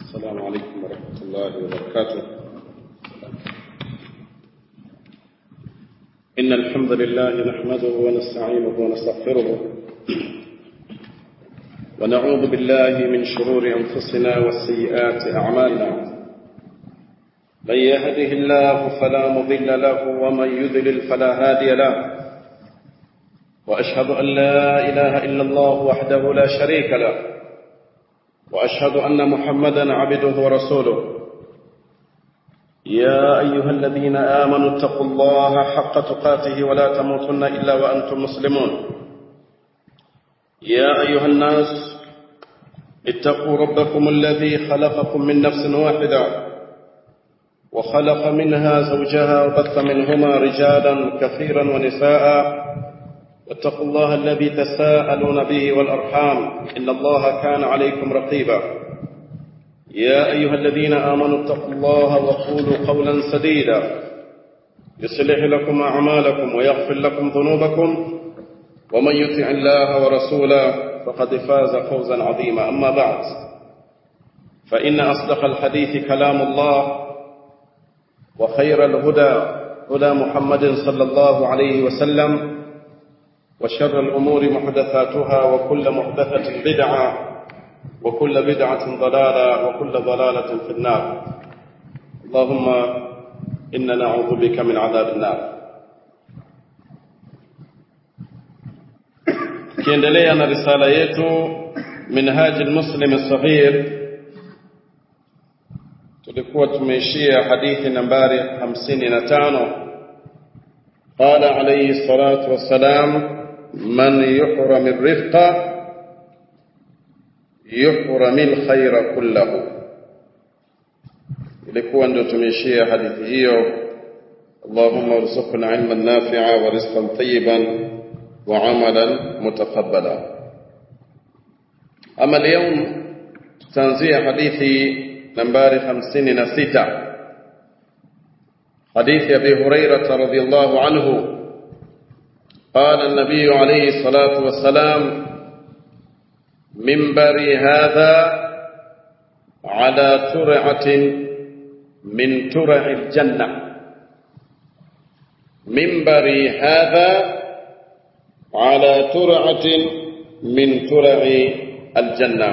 السلام عليكم ورحمة الله وبركاته إن الحمد لله نحمده ونستعينه ونستغفره ونعوذ بالله من شرور أنفسنا وسيئات أعمالنا من يهده الله فلا مضل له ومن يذلل فلا هادي له وأشهد أن لا إله إلا الله وحده لا شريك له وأشهد أن محمدا عبده ورسوله يا أيها الذين آمنوا اتقوا الله حق تقاته ولا تموتن إلا وأنتم مسلمون يا أيها الناس اتقوا ربكم الذي خلقكم من نفس واحدة وخلق منها زوجها وبث منهما رجالا كثيرا ونساء واتقوا الله الذي تساءلون به والأرحام إن الله كان عليكم رقيبا يا أيها الذين آمنوا اتقوا الله وقولوا قولا سديدا يصلح لكم أعمالكم ويغفر لكم ذنوبكم ومن يطع الله ورسوله فقد فاز فوزا عظيما أما بعد فإن أصدق الحديث كلام الله وخير الهدى هدى محمد صلى الله عليه وسلم وشر الأمور محدثاتها وكل محدثة بدعة وكل بدعة ضلالة وكل ضلالة في النار اللهم إنا نعوذ بك من عذاب النار kiendelea na risala yetu minhaji lmuslim saghir tulikuwa tumeishia hadithi nambari 55 قال عليه الصلاة والسلام من يحرم الرفق يحرم الخير كله ilikuwa ndio tumeishia hadithi hiyo اللهم ارزقنا علما نافعا ورزقا طيبا وعملا متقبلا اما اليوم تنزيه حديثي نمبر 56 حديث ابي هريره رضي الله عنه قال النبي عليه الصلاة والسلام منبري هذا على ترعة من ترع الجنة منبري هذا على ترعة من ترع الجنة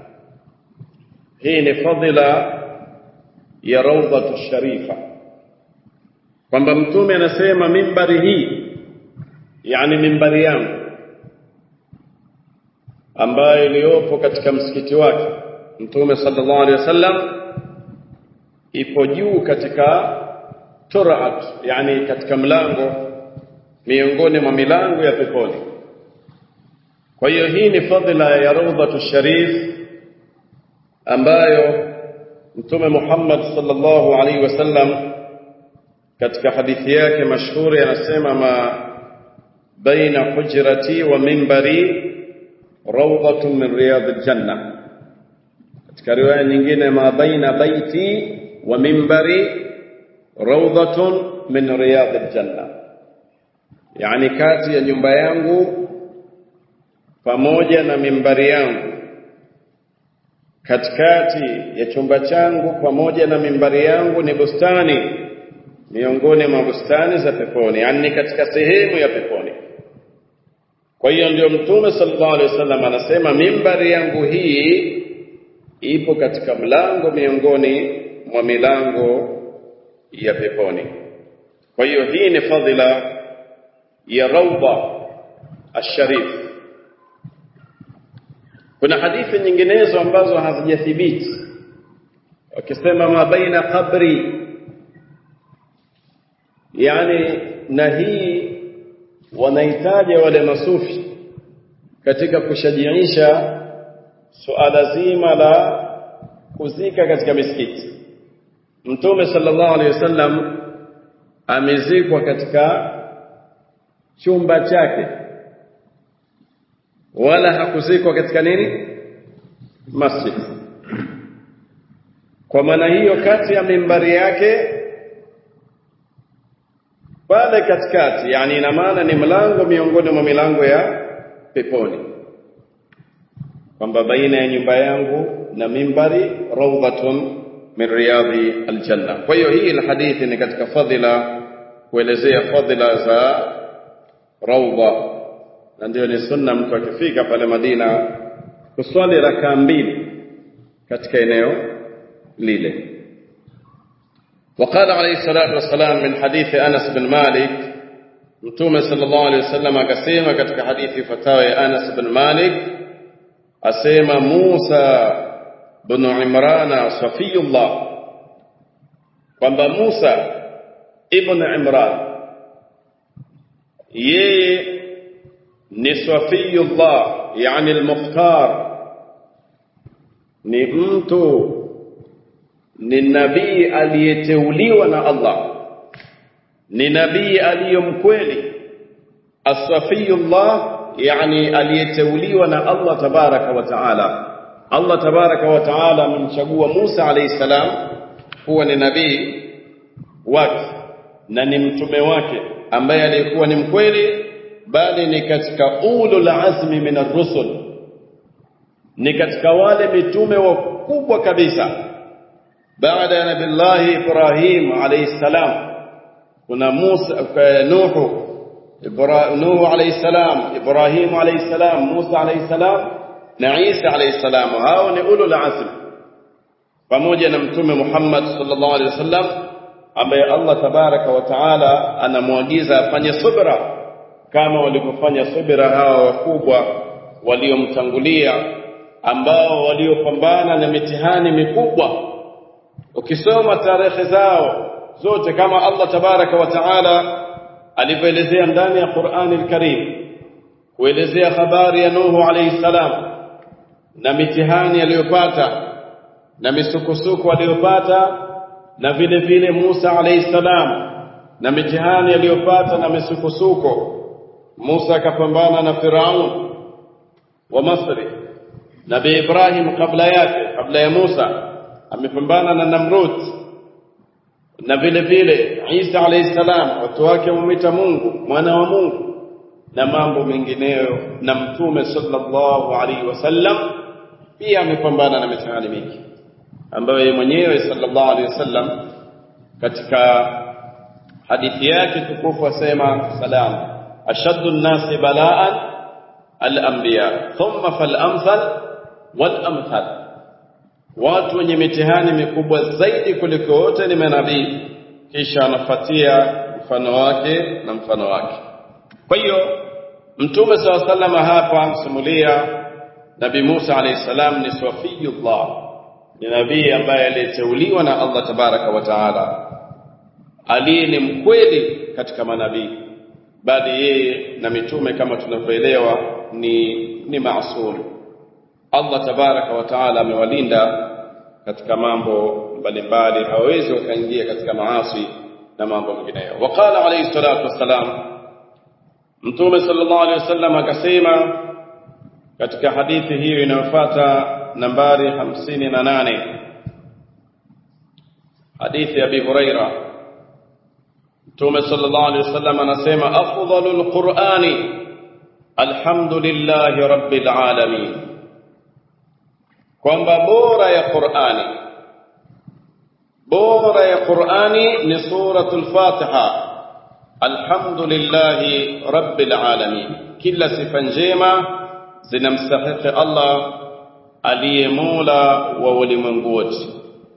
هي فضل ya rawdatu sharifa kwamba mtume anasema mimbari hii yani mimbari yangu ambayo iliyopo katika msikiti wake mtume sallallahu alaihi wasallam ipo juu katika turaat yani katika mlango miongoni mwa milango ya peponi kwa hiyo hii ni fadhila ya rawdatu sharif ambayo mtume Muhammad sallallahu alaihi wasallam katika hadithi yake mashuhuri anasema ma baina hujrati wa mimbari rawdatun min riyadil janna katika riwaya nyingine ma baina baiti wa mimbari rawdatun min riyadil janna yani kati ya nyumba yangu pamoja na mimbari yangu katikati ya chumba changu pamoja na mimbari yangu ni bustani miongoni mwa bustani za peponi yani katika sehemu ya peponi kwa hiyo ndio mtume sallallahu alaihi wasallam anasema mimbari yangu hii ipo katika mlango miongoni mwa milango ya peponi kwa hiyo hii ni fadhila ya rawda asharif kuna hadithi nyinginezo ambazo hazijathibiti wakisema ma baina qabri yani na hii wanahitaja wale masufi katika kushajiisha suala zima la kuzika katika misikiti mtume sallallahu alaihi wasallam amezikwa katika chumba chake wala hakuzikwa katika nini masjid kwa maana hiyo kati ya mimbari yake pale katikati yani ina maana ni mlango miongoni mwa milango ya peponi kwamba baina ya nyumba yangu na mimbari rawdatun min riyadhi aljanna kwa hiyo hii hadithi ni katika fadhila kuelezea fadhila za rawda na ndio ni sunna mtu akifika pale Madina kuswali rakaa mbili katika eneo lile وقال عليه الصلاة والسلام من حديث أنس بن مالك متوم صلى الله عليه وسلم akasema katika hadithi fatawa ya Anas bin Malik asema Musa bin Imran safiyullah kwamba Musa ibn Imran yeye ni safiyullah yani al-mukhtar ni mtu ni nabii aliyeteuliwa na Allah ni nabii aliyomkweli asafiyullah yani aliyeteuliwa na Allah tabaraka wa taala Allah tabaraka wa taala amemchagua Musa alayhi salam kuwa ni nabii wake na ni mtume wake ambaye alikuwa ni mkweli bali ni katika ulul azmi min ar-rusul ni katika wale mitume wakubwa kabisa baada ya nabillahi Ibrahim alayhi salam kuna Musa Nuhu Nuhu alayhi salam Ibrahim alayhi salam Musa alayhi salam na Isa alayhi salam hao ni ulul azm pamoja na mtume Muhammad sallallahu alayhi wasallam ambaye Allah tabaraka wa taala anamwagiza afanye subra kama walivyofanya subra hawa wakubwa waliomtangulia ambao waliopambana na mitihani mikubwa ukisoma tarehe zao zote kama Allah tabaraka wa taala alivyoelezea ndani ya Qur'ani al-Karim kuelezea habari ya Nuhu alayhi salam na mitihani aliyopata na misukosuko aliyopata na vile vile Musa alayhi salam na mitihani aliyopata na misukosuko Musa akapambana na Firaun wa Masri Nabii Ibrahim kabla yake kabla ya Musa amepambana na Namrud na vile vile Isa alayhi salam watu wake wamwita Mungu mwana wa Mungu na mambo mengineyo na mtume sallallahu alaihi wasallam pia amepambana na mitihani mingi ambayo yeye mwenyewe sallallahu alaihi wasallam katika hadithi yake tukufu asema salam ashaddu an-nasi bala'an al-anbiya thumma fal-amthal wal-amthal watu wenye mitihani mikubwa zaidi kuliko wote ni manabii kisha anafuatia mfano wake na mfano wake kwa hiyo mtume saw sallama hapa msimulia nabii Musa alayhi salam ni swafiyullah ni nabii ambaye aliyeteuliwa na Allah tabaraka wa taala aliye ni mkweli katika manabii bali yeye na mitume kama tunavyoelewa ni ni maasum Allah tabaraka wa taala amewalinda katika mambo mbalimbali hawezi wakaingia katika maasi na mambo mengineyo waqala alayhi salatu wassalam mtume sallallahu alayhi wasallam akasema katika hadithi hiyo inayofuata nambari 58 hadithi ya Abi Huraira mtume sallallahu alayhi wasallam anasema afdalul qur'ani alhamdulillahi rabbil alamin kwamba bora ya Qur'ani bora ya Qur'ani ni suratul Fatiha alhamdulillahi rabbil alamin kila sifa njema zinamstahiki Allah aliye Mola wa ulimwengu wote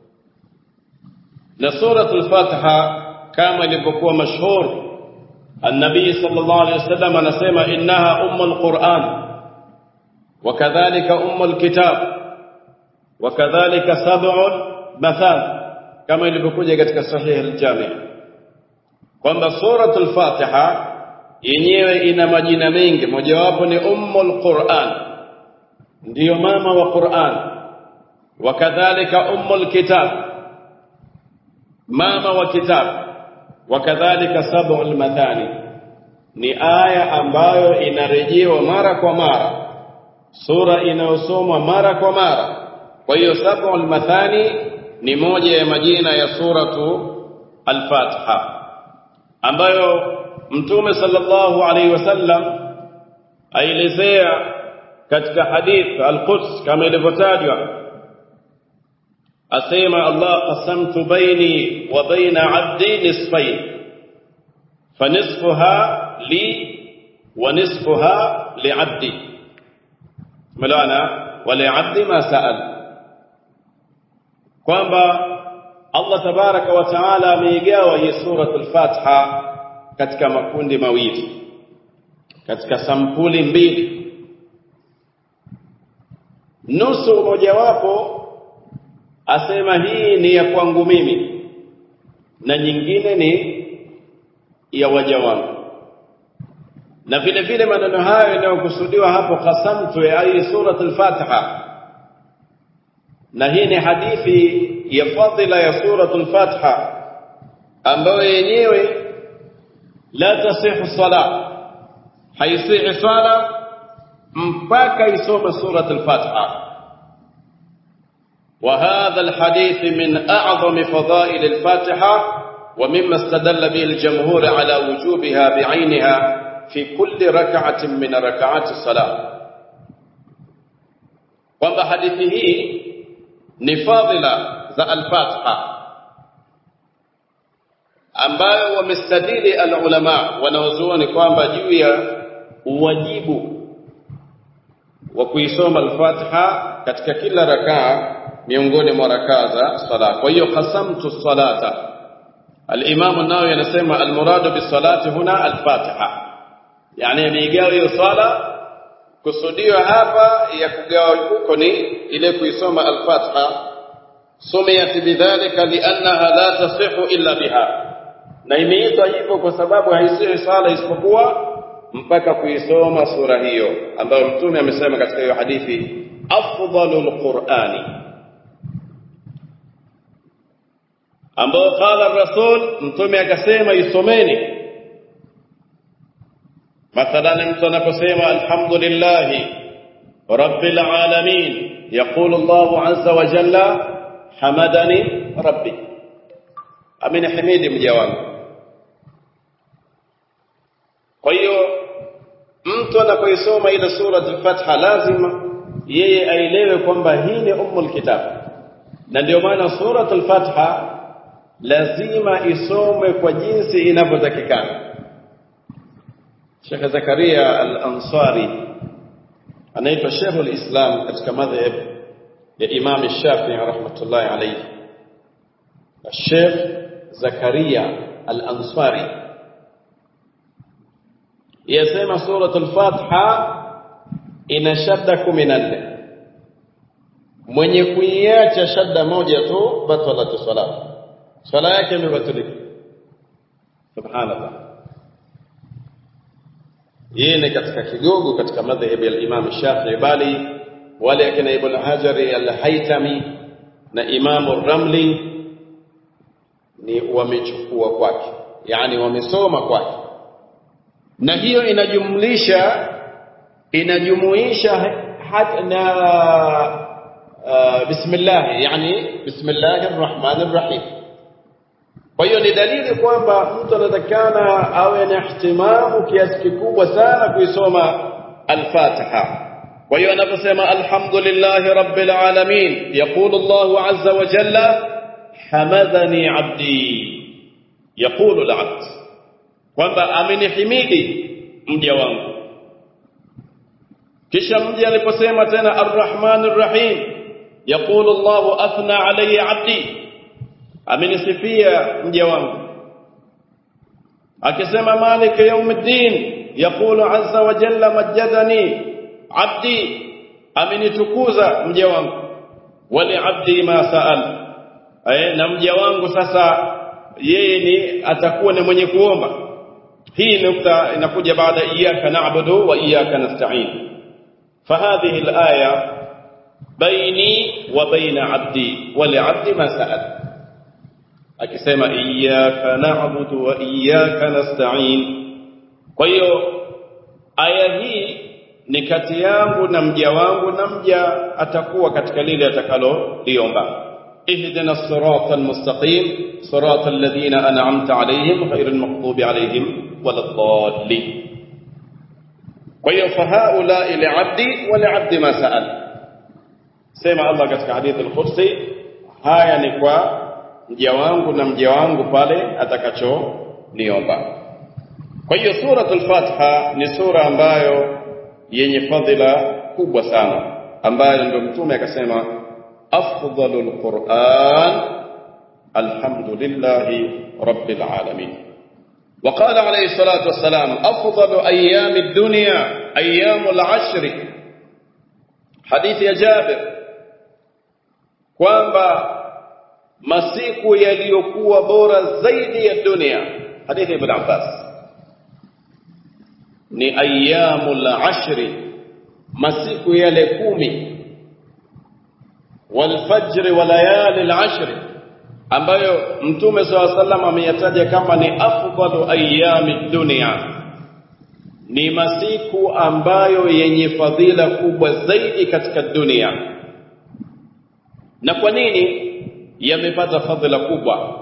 na suratul Fatiha kama ilivyokuwa mashhur النبي صلى الله عليه وسلم anasema innaha ummul Qur'an وكذلك أم الكتاب وكذلك سبع مثال كما ilivyokuja katika sahih al-Jami' kwamba suratul Fatiha yenyewe ina majina mengi mojawapo ni ummul Qur'an ndiyo mama wa Qur'an wakadhalika ummul kitab mama wa kitab wakadhalika sab'ul mathani ni aya ambayo inarejewa mara kwa mara sura inayosomwa mara kwa mara kwa hiyo sab'ul mathani ni moja ya majina ya suratu al-Fatiha ambayo mtume sallallahu alaihi wasallam aelezea katika hadith al-Quds kama ilivyotajwa asema Allah qasamtu baini wa baina 'abdi nisfayn fanisfuha li wa nisfuha li'abdi malana wa li'abdi ma sa'al kwamba Allah tabaraka wa taala ameigawa hii suratul Fatiha katika makundi mawili katika sampuli mbili nusu mojawapo asema hii ni ya kwangu mimi na nyingine ni ya waja wangu na vile vile maneno hayo yanayokusudiwa hapo qasamtu ya hii suratul Fatiha na hii ni hadithi ya fadhila ya suratul Fatiha ambayo yenyewe la tasihu sala haisihi sala mpaka isome suratul Fatiha وهذا الحديث من أعظم فضائل الفاتحة ومما استدل به الجمهور على وجوبها بعينها في كل ركعة من ركعات الصلاة kwamba hadithi hii ni fadhila za al-Fatiha ambayo wamestadili al-ulama wanaozuoni kwamba juu ya uwajibu wa kuisoma al-Fatiha katika kila rakaa miongoni mwa rakaa za sala. Kwa hiyo qasamtu salata. Al-Imam an-Nawawi anasema al-muradu bis-salati huna al-Fatiha. Yani ameigawa hiyo sala kusudiwa hapa ya kugawa huko ni ile kuisoma al-Fatiha sumiyat bidhalika li'annaha la tasihu illa biha na imeitwa hivyo kwa sababu haisihi sala isipokuwa mpaka kuisoma sura hiyo ambayo mtume amesema katika hiyo hadithi afdalul qur'ani ambao qala rasul mtume akasema isomeni mathalan mtu anaposema alhamdulillah rabbil alamin يقول الله عز وجل حمدني ربي amenihimidi mja wangu kwa hiyo mtu anapoisoma ile sura al-Fatiha lazima yeye aelewe kwamba hii ni ummul kitab na ndio maana sura al-Fatiha lazima isomwe kwa jinsi inavyotakikana Sheikh Zakaria al-Ansari anaitwa Sheikh al-Islam katika madhhab ya Imam Shafi'i rahmatullahi alayhi Sheikh Zakaria al-Ansari yasema suratul Fatiha ina shadda 14 mwenye kuiacha shadda moja tu batalat salat swala yake imebatilika subhanallah hii ni katika kigogo katika madhhabi ya Imam Shafi'i bali wale akina Ibn Hajar al-Haytami na Imam Ramli ni wamechukua kwake yani wamesoma kwake na hiyo inajumlisha inajumuisha hata na uh, bismillah yani bismillahir rahmanir rahim kwa hiyo ni dalili kwamba mtu anatakana awe na ihtimamu kiasi kikubwa sana kuisoma al-Fatiha kwa hiyo anaposema alhamdulillahi rabbil alamin yaqulu Allahu azza wa jalla hamadhani abdi yaqulu al-abd kwamba amenihimidi mja wangu kisha mja aliposema tena arrahmanir rahim yaqulu Allahu athna alayya abdi amenisifia mja wangu akisema malik yawmiddin yaqulu azza wa jalla majjadani abdi amenitukuza mja wangu wali abdi ma saal eh na mja wangu sasa yeye ni atakuwa ni mwenye kuomba hii nukta inakuja baada iyyaka na'budu wa iyyaka nasta'in فهذه الآية بيني وبين عبدي ولعبدي ما سأل akisema iyyaka na'budu wa iyyaka nasta'in kwa hiyo aya hii ni kati yangu na mja wangu na mja atakuwa katika lile atakalo liomba ihdina as-sirata al-mustaqim sirata alladhina an'amta alayhim ghayril maghdubi alayhim waladdallin kwa hiyo fahaula liabdi wa liabdi ma saal sema Allah katika hadithi al-Qudsi haya ni kwa mja wangu na mja wangu pale atakachoniomba kwa hiyo suratul Fatiha ni sura ambayo yenye fadhila kubwa sana ambayo ndio mtume akasema afdalul Qur'an alhamdulillahi rabbil alamin وقال عليه الصلاة والسلام أفضل أيام الدنيا أيام العشر حديث يا جابر kwamba masiku yaliyokuwa bora zaidi ya dunia hadithi ibn Abbas ni ayyamul ashri masiku yale kumi wal fajr wa layali al ashri ambayo mtume swalla sallam ameyataja kama ni afdalu ayyami dunya ni masiku ambayo yenye fadhila kubwa zaidi katika dunia na kwa nini yamepata fadhila kubwa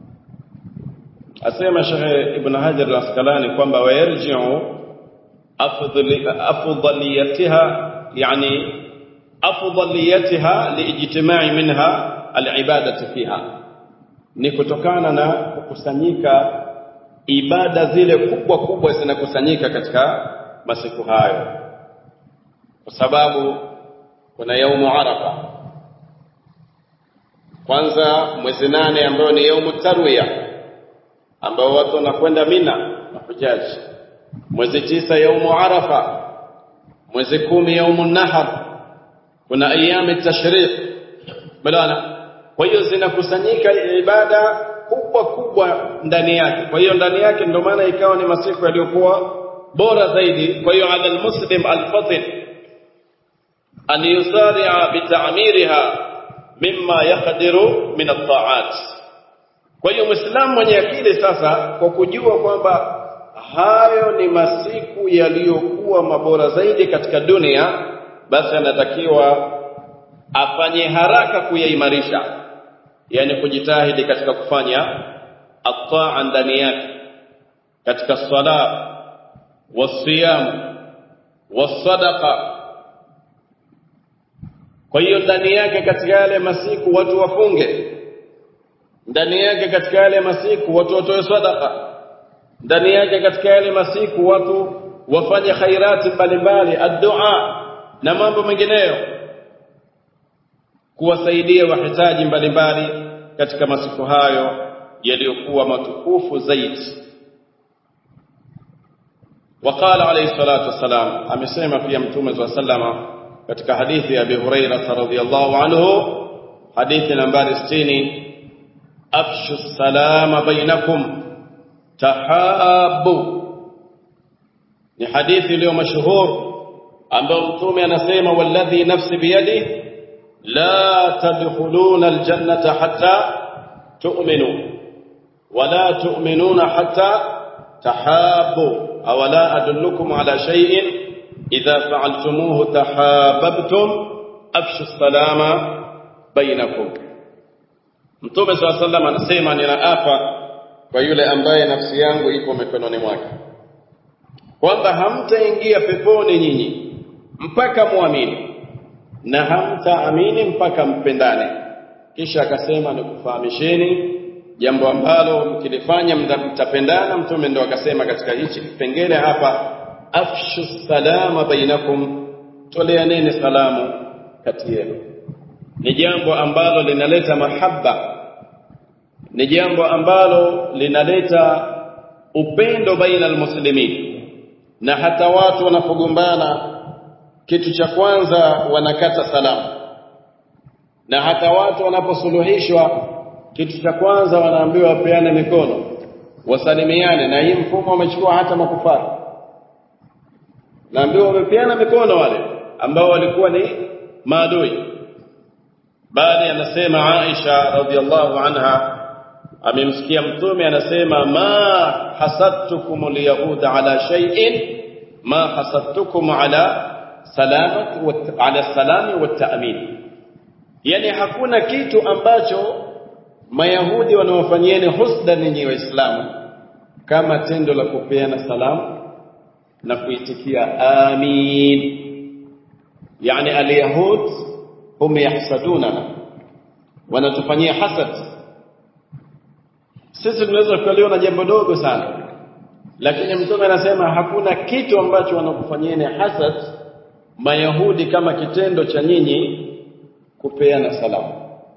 asema Sheikh Ibn Hajar al-Asqalani kwamba wayarji'u afdaliyatiha yani afdaliyatiha liijtima'i minha al-ibadati fiha ni kutokana na kukusanyika ibada zile kubwa kubwa zinakusanyika katika masiku hayo kwa sababu kuna yaumu arafa kwanza mwezi nane ambayo ni yaumu tarwiya ambao watu wanakwenda mina na hujaji mwezi tisa yaumu arafa mwezi kumi yaumu nahar kuna ayami tashriq balana kwa hiyo zinakusanyika ibada kubwa kubwa ndani yake kwa hiyo ndani yake ndio maana ikawa ni masiku yaliyokuwa bora zaidi kwa hiyo ala almuslim alfatin an yusari'a bitamiriha mimma yaqdiru min at-ta'at kwa hiyo muislamu mwenye akili sasa kwa kujua kwamba hayo ni masiku yaliyokuwa mabora zaidi katika dunia basi anatakiwa afanye haraka kuyaimarisha yani kujitahidi katika kufanya ataa ndani yake katika sala wasiyam wasadaqa kwa hiyo ndani yake katika yale masiku watu wafunge ndani yake katika yale masiku watu watoe sadaqa ndani yake katika yale masiku watu wafanye khairati mbalimbali addua na mambo mengineyo kuwasaidia wahitaji mbalimbali katika masiku hayo yaliyokuwa matukufu zaidi وقال عليه الصلاة والسلام amesema pia mtume صلى الله عليه وسلم katika hadithi ya Abi Hurairah radhiyallahu anhu hadithi nambari 60 afshu salama bainakum tahabu ni hadithi iliyo mashuhur ambayo mtume anasema walladhi nafsi biyadi la tadkhuluna aljannata hatta tu'minu wala tu'minuna hatta tahabu aw la adullukum ala shay'in idha fa'altumuhu tahabbtum afshu salama bainakum Mtume swalla sallam anasema ninaapa kwa yule ambaye nafsi yangu iko mikononi mwake kwamba hamtaingia peponi nyinyi mpaka muamini na hamtaamini mpaka mpendane kisha akasema nikufahamisheni jambo ambalo mkilifanya mtapendana mtume ndo akasema katika hichi kipengele hapa afshu salama bainakum toleaneni salamu kati yenu ni jambo ambalo linaleta mahaba ni jambo ambalo linaleta upendo baina almuslimin na hata watu wanapogombana kitu cha kwanza wanakata salamu na hata watu wanaposuluhishwa kitu cha kwanza wanaambiwa wapeane mikono wasalimiane na hii mfumo wamechukua hata makufari naambiwa wamepeana mikono wale ambao walikuwa ni maadui bali anasema Aisha radhiallahu anha amemsikia mtume anasema ma hasadtukum alyahuda ala shay'in ma hasadtukum ala salamat wa ala salami wa ta'min yani hakuna kitu ambacho mayahudi wanawafanyieni husda ninyi waislamu kama tendo la kupeana salamu na kuitikia amin yani alyahud hum yahsadunana wanatufanyia hasad sisi tunaweza tukaliona jambo dogo sana lakini mtume anasema hakuna kitu ambacho wanakufanyieni hasad mayahudi kama kitendo cha nyinyi kupeana salamu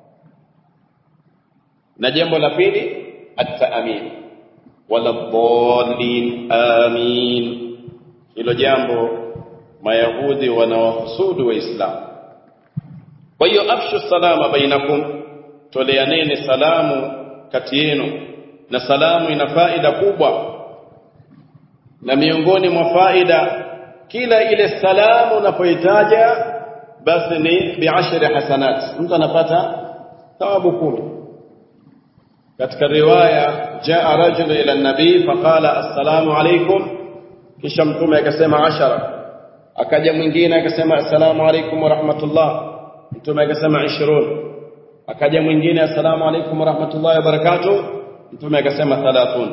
na jambo la pili at-taamin wala dhalin amin hilo jambo mayahudi wanawahusudu waislamu kwa hiyo afshu salama bainakum toleaneni salamu kati yenu na salamu ina faida kubwa na miongoni mwa faida kila ile salamu unapoitaja basi ni biashri hasanat mtu anapata thawabu kumi katika riwaya jaa rajul ila nabii faqala assalamu alaykum kisha mtume akasema ashara akaja mwingine akasema assalamu alaykum wa rahmatullah mtume akasema 20 akaja mwingine assalamu alaykum wa rahmatullahi wa barakatuh mtume akasema 30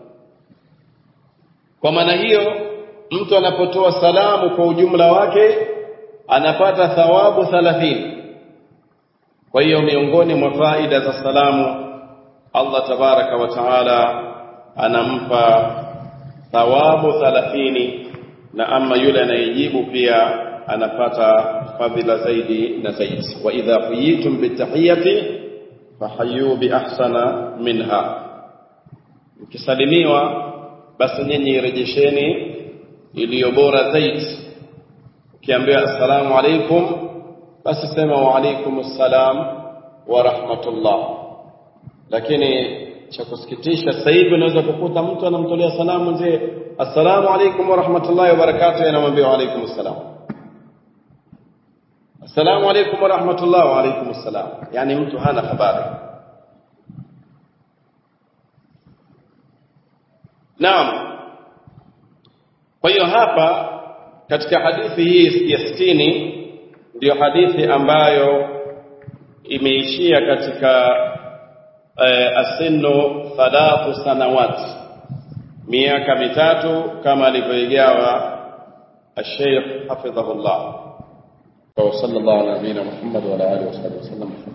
kwa maana hiyo mtu anapotoa salamu kwa ujumla wake anapata thawabu 30 kwa hiyo miongoni mwa faida za salamu Allah tabaraka wa taala anampa thawabu 30 na ama yule anayejibu pia anapata fadhila zaidi na zaidi wa idha huyitum bitahiyati fahayu bi ahsana minha mkisalimiwa basi nyinyi rejesheni iliyo bora zaidi ukiambiwa assalamu alaikum basi sema wa alaikum assalam wa rahmatullah lakini cha kusikitisha sasa hivi unaweza kukuta mtu anamtolea salamu mzee assalamu alaikum wa rahmatullahi wa barakatuh anamwambia wa alaikum assalam assalamu alaikum wa rahmatullah wa alaikum assalam yani mtu hana habari naam kwa hiyo hapa katika hadithi hii ya 60 ndiyo hadithi ambayo imeishia katika eh, asinu thalathu sanawat miaka mitatu kama alivyoigawa الشيخ حفظه الله وصلى الله على نبينا محمد وعلى اله وصحبه وسلم